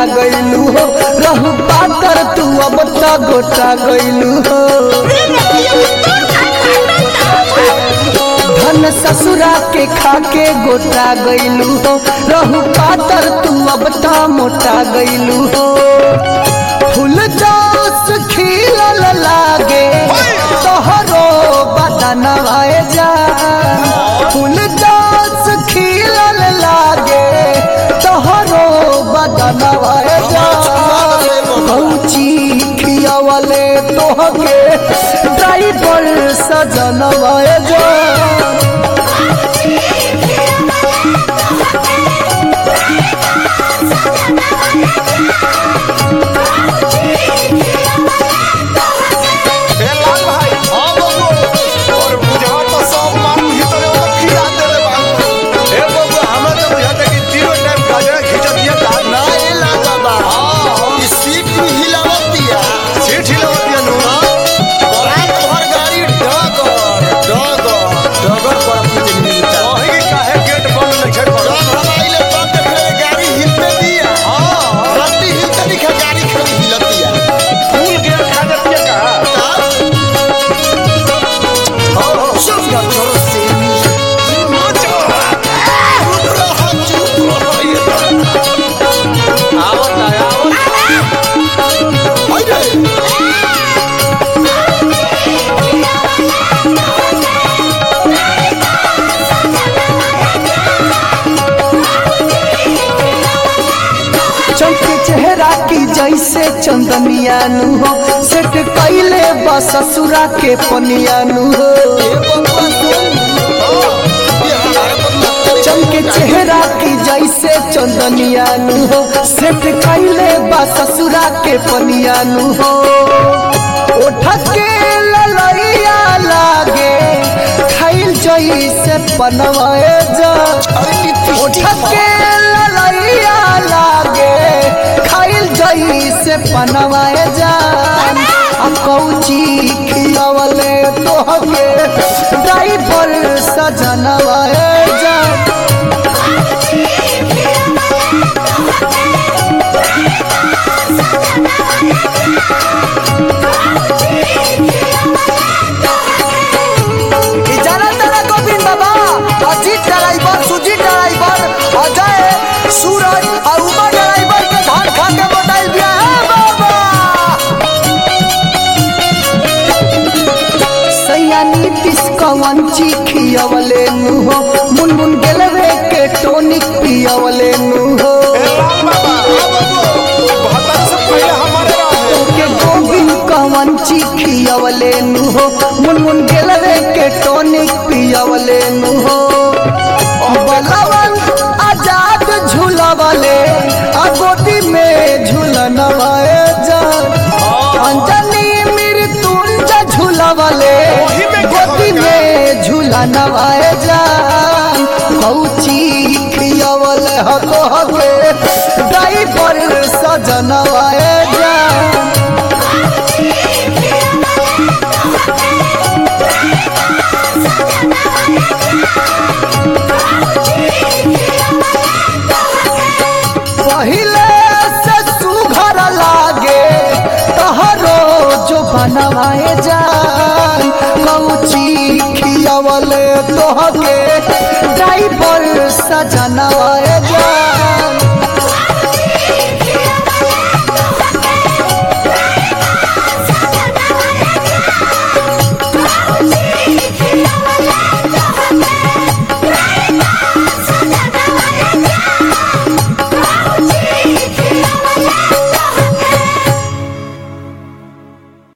गइलू हो रहू पातर तू अब त गोटा गइलू हो धन ससुरा के खाके गोटा गइलू हो रहू पातर तू अब त मोटा गइलू हो फूल जोस खिलल लागे तोहरो बदनवा जा फूल जोस खिलल लागे तोहरो बदनवा जा कौची खियावले तोहके ड्राइवर सजनवा जा ए लाल भाई हां बबू और बुझा तो सब मारू भीतर वो खिला देले बा ए बबू हमरा तो बुझाता कि तीनों टाइम गाजरा खींच दिया का ना ए लागा बा ई सीट भी हिलावत दिया सीट हिलावत दिया नु रात भर गाड़ी डगर डगर डगर पर अपनी मिलता वही काहे गेट बंद नहीं छड़ पड़ा जब हम आइले तब देखले गाड़ी हिलते दिया हां राती हिलते दिखा गाड़ी खाली हिलत दिया फूल गेट खा देती है का सब का चोर से चुप रहो चुप रहो आवत है आवत अरे चमके चेहरा की जैसे चंदनिया नु हो सेट कैले बस ससुरा के पनिया नु हो चमके चेहरा की जैसे चंदनिया नु हो सेट कैले बस ससुरा के पनिया नु हो ओठ के ललैया लागे खाइल जैसे पनवाए जा ओठ के ललैया लागे खाइल जैसे पनवाए जान आ कौची खियावले तोहके ड्राइवर सजनवाए जान ई जाना तारा गोविंद बाबा अजीत ड्राइवर सुजीत ड्राइवर अजय सूरज और उमा ड्राइवर के धान खा के मोटाइल बिया है बाबा सैया नीतीश कवंची खियवले नु हो मुनमुन गेलवे के टोनिक पियवले नु हो बहत्तर से पहले हमारे रहे के गोविंद कवंची खियवले नु हो मुनमुन गेलवे के टोनिक पियवले नु हो बलवन आजाद झूलवले आ गोदी में झूलनवाए जा अंजनी मृत्युंजय झूलवले ओही में क्या गोदी होगा? में झूलनवाए जा कौची खियवले हको हके ड्राइवर सजनवाए जा पहिले से सुघर लागे तहरो जो बनवाए जान कौची खियवले तोहके ड्राइवर सजनवाए